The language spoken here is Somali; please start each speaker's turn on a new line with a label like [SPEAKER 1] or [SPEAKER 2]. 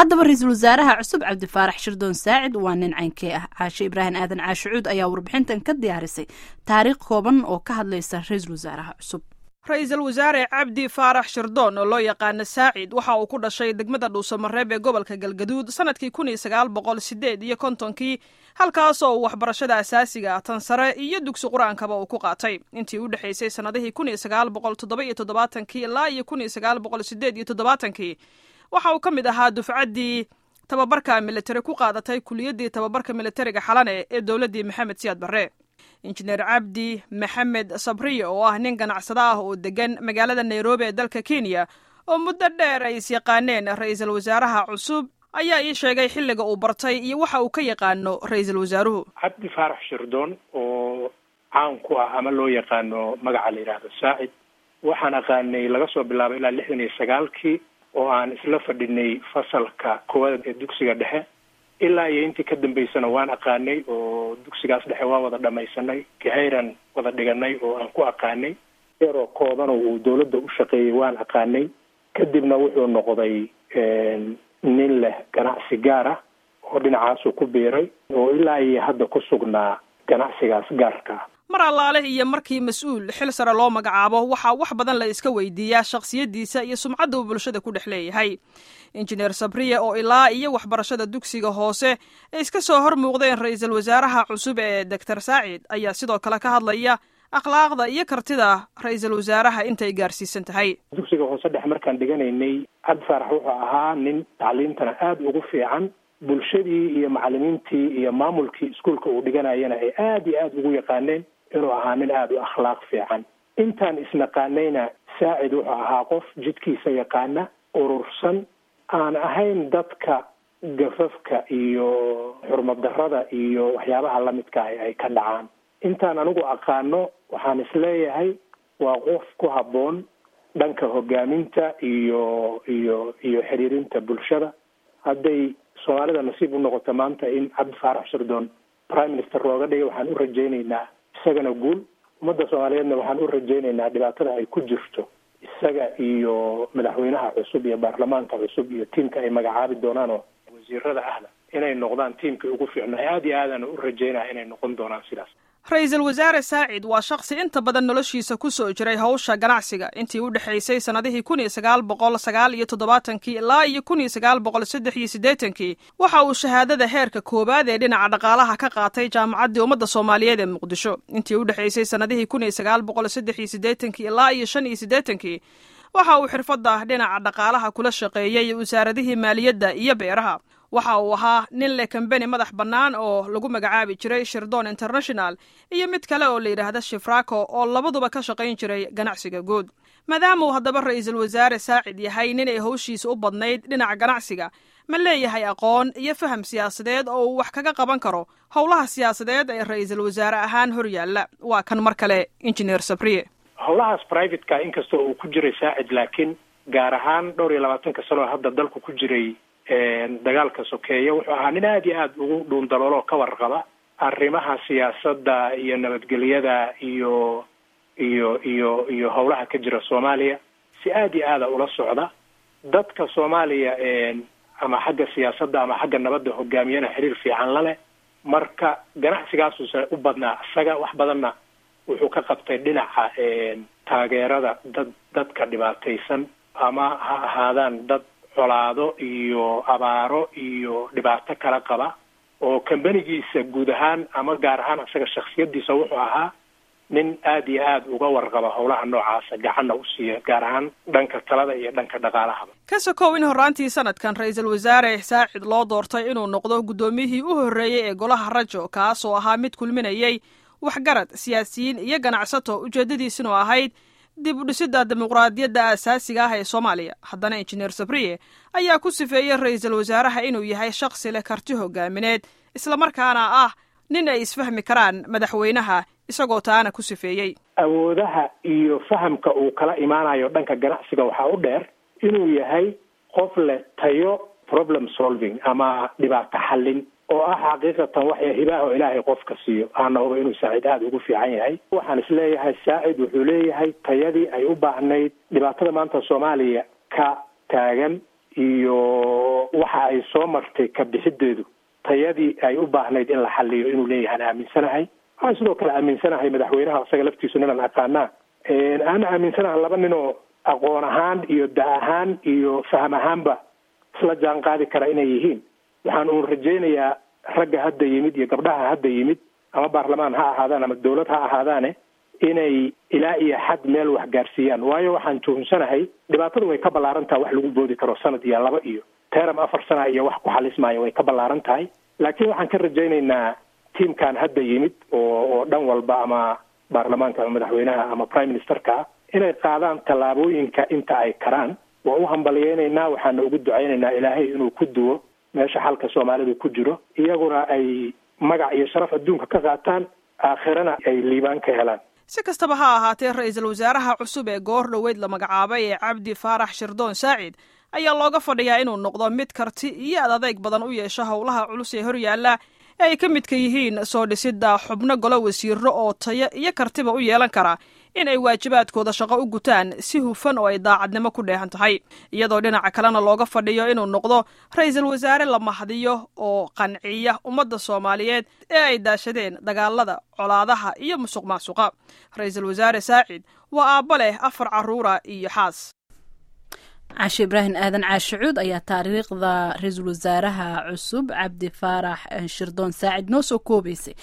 [SPEAKER 1] haddaba ra-iisul wasaaraha cusub cabdifaarax shirdoon saacid waa nin caynkee ah caashe ibraahim aadan caashicuud ayaa warbixintan ka diyaarisay taariikh kooban oo ka hadlaysa ra-iisul wasaaraha cusub
[SPEAKER 2] ra-iisul wasaare cabdi faarax shirdoon oo loo yaqaano saacid waxa uu ku dhashay degmada dhuusamareeb ee gobolka galgaduud sanadkii kun iyo sagaal boqol sideed iyo kontonkii halkaasoo uu waxbarashada asaasiga tan sare iyo dugsi qur-aankaba uu ku qaatay intii u dhexaysay sannadihii kun iyo sagaal boqol toddoba iyo toddobaatankii ilaa iyo kun iyo sagaal boqol sideed iyo toddobaatankii waxa uu ka mid ahaa dufcaddii tababarka militari ku qaadatay kuliyaddii tababarka militariga xalane ee dowladdii maxamed siyaad barre injineer cabdi maxamed sabriye oo ah nin ganacsado ah oo degan magaalada nairobi ee dalka kenya oo muddo dheer ay isyaqaaneen ra-iisul wasaaraha cusub ayaa ii sheegay xilliga uu bartay iyo waxa uu ka yaqaano ra-iisul wasaaruhu
[SPEAKER 3] cabdi faarax shirdoon oo caan ku ah ama loo yaqaano magaca la yidhaahdo saacid waxaan aqaanay laga soo bilaabo ilaa lixdan iyo sagaalkii oo aan isla fadhinay fasalka koowaad ee dugsiga dhexe ilaa iyo intii ka dambeysana waan aqaanay oo dugsigaas dhexe waa wada dhamaysanay gahayran wada dhiganay oo aan ku aqaanay yaroo koodano uu dawladda u shaqeeyey waan aqaanay kadibna wuxuu noqday nin leh ganacsi gaar ah oo dhinacaasuu ku biiray oo ilaa iyo hadda ku sugnaa ganacsigaas gaarka ah
[SPEAKER 2] mar allaale iyo markii mas-uul xil sare loo magacaabo waxaa wax badan la iska weydiiyaa shakhsiyaddiisa iyo sumcadda uu bulshada ku dhex leeyahay injineer sabriye oo ilaa iyo waxbarashada dugsiga hoose ay iska soo hor muuqdeen ra-iisul wasaaraha cusub ee doctor saacid ayaa sidoo kale ka hadlaya akhlaaqda iyo kartida ra-iisul wasaaraha intay gaarsiisan tahay
[SPEAKER 3] dugsiga hoose dhex markaan dhiganaynay cabdi faarax wuxuu ahaa nin tacliintana aada ugu fiican bulshadii iyo macalimiintii iyo maamulkii iskuolka uu dhiganayana ay aada iyo aada ugu yaqaaneen inuu ahaa nin aada u akhlaaq fiican intaan isnaqaanayna saacid wuxuu ahaa qof jidkiisa yaqaana urursan aan ahayn dadka gafafka iyo xurmad darrada iyo waxyaabaha lamidka ah ay ka dhacaan intaan anigu aqaano waxaan isleeyahay waa qof ku habboon dhanka hogaaminta iyo iyo iyo xiriirinta bulshada hadday soomaalida nasiib u noqoto maanta in cabdi faarax shirdoon prime minister looga dhigay waxaan u rajaynaynaa isagana guul ummadda soomaaliyeedna waxaan u rajaynaynaa dhibaatada ay ku jirto isaga iyo madaxweynaha cusub iyo baarlamaanka cusub iyo tiimka ay magacaabi doonaan oo wasiirada ahna inay noqdaan tiimkii ugu fiicnaa aada iyo aadana u rajaynaya inay noqon doonaan sidaas
[SPEAKER 2] ra-iisul wasaare saacid waa shakhsi inta badan noloshiisa ku soo jiray hawsha ganacsiga intii u dhexaysay sannadihii kun iyo sagaal boqol sagaal iyo toddobaatankii ilaa iyo kun iyo sagaal boqol saddex iyo siddeetankii waxa uu shahaadada heerka koowaad ee dhinaca dhaqaalaha ka qaatay jaamacaddii ummadda soomaaliyeed ee muqdisho intii u dhexaysay sannadihii kun iyo sagaal boqol saddex iyo siddeetankii ilaa iyo shan iyo siddeetankii waxa uu xirfadda dhinaca dhaqaalaha kula shaqeeyey wasaaradihii maaliyadda iyo beeraha waxa uu ahaa nin leh kambeni madax bannaan oo lagu magacaabi jiray shirdon international iyo mid kale oo la yidhaahda shifrako oo labaduba ka shaqayn jiray ganacsiga guud maadaama uu haddaba ra-iisul wasaare saacid yahay nin ay hawshiisa u badnayd dhinaca ganacsiga ma leeyahay aqoon iyo faham siyaasadeed oo uu wax kaga qaban karo howlaha siyaasadeed ee ra-iisul wasaare ahaan hor yaalla waa kan mar kale injineer sabriye
[SPEAKER 3] howlahaas privateka inkastoo uu ku jiray saacid laakiin gaar ahaan dhowr iyo labaatanka sanoo hadda dalku ku jiray dagaalka sokeeya wuxuu ahaa nin aada iyo aada ugu dhuundalooloo ka warqaba arrimaha siyaasadda iyo nabadgelyada iyo iyo iyo iyo howlaha ka jira soomaaliya si aada iyo aada ula socda dadka soomaaliya ama xagga siyaasadda ama xagga nabadda hogaamiyana xiriir fiican la leh marka ganacsigaasuuse u badnaa isaga wax badanna wuxuu ka qabtay dhinaca taageerada dad dadka dhibaataysan ama ha ahaadaan dad colaado iyo abaaro iyo dhibaato kala qaba oo kambanigiisa guud ahaan ama gaar ahaan isaga shaksiyadiisa wuxuu ahaa nin aada iyo aada uga warqaba howlaha noocaasa gacanna u siiya gaar ahaan dhanka talada iyo dhanka dhaqaalahaba
[SPEAKER 2] ka sokow in horraantii sanadkan ra-iisul wasaare saacid loo doortay inuu noqdo guddoomiyihii u horreeyey ee golaha rajo kaasoo ahaa mid kulminayey waxgarad siyaasiyiin iyo ganacsato ujeeddadiisinu ahayd dib u dhisidda dimuqraadiyadda aasaasiga ah ee soomaaliya haddana injineer sabriye ayaa ku sifeeyey ra-iisul wasaaraha inuu yahay shakhsi leh karti hogaamineed islamarkaana ah nin ay isfahmi karaan madaxweynaha isagoo taana ku sifeeyey
[SPEAKER 3] awoodaha iyo fahamka uu kala imaanayo dhanka ganacsiga waxaa u dheer inuu yahay qof leh tayo problem solving ama dhibaato xallin oo ah xaqiiqatan waxay hibaaho ilaahay qofka siiyo aana huba inuu saacid aada ugu fiican yahay waxaan isleeyahay saacid wuxuu leeyahay tayadii ay u baahnayd dhibaatada maanta soomaaliya ka taagan iyo waxa ay soo martay ka bixideedu tayadii ay u baahnayd in la xaliyo inuu leeyahay aan aaminsanahay waxaan sidoo kale aaminsanahay madaxweynaha isaga laftiisu ninaan aqaanaa aan aaminsanaha laba ninoo aqoon ahaan iyo da ahaan iyo faham ahaanba isla jaan qaadi kara inay yihiin waxaan uun rajaynayaa ragga hadda yimid iyo gabdhaha hadda yimid ama baarlamaan ha ahaadaan ama dawlad ha ahaadaane inay ilaa iyo xad meel wax gaarsiiyaan waayo waxaan tuhumsanahay dhibaatadu way ka ballaaran tahay wax lagu boodi karo sanad iyo laba iyo teram afar sana iyo wax ku xalismaayo way ka ballaaran tahay laakiin waxaan ka rajaynaynaa tiamkan hadda yimid oo oo dhan walba ama baarlamaanka ama madaxweynaha ama prime ministerka inay qaadaan tallaabooyinka inta ay karaan waa u hambaliyeynaynaa waxaana ugu ducaynaynaa ilaahay inuu ku duwo meesha xalka soomaalidu ku jiro iyaguna ay magac iyo sharaf adduunka ka qaataan aakhirana ay liibaan ka helaan
[SPEAKER 2] si kastaba ha ahaatee ra-iisul wasaaraha cusub ee goor dhoweyd la magacaabay ee cabdi faarax shirdoon saacid ayaa looga fadhiyaa inuu noqdo mid karti iyo ad adeyg badan u yeesho howlaha culus ee horyaalla ee ay ka midka yihiin soo dhisidda xubno golo wasiiro oo tayo iyo kartiba u yeelan kara in ay waajibaadkooda shaqo u gutaan si hufan oo ay daacadnimo ku dheehan tahay iyadoo dhinaca kalena looga fadhiyo inuu noqdo ra-iisul wasaare la mahdiyo oo qanciya ummadda soomaaliyeed ee ay daashadeen dagaalada colaadaha iyo musuq maasuqa ra-iisul wasaare saacid waa aabbo leh afar carruura iyo xaas
[SPEAKER 1] cashe ibraahim aadan caashicuud ayaa taariikhda ra-iisul wasaaraha cusub cabdi faarax shirdoon saacid noo soo koobaysay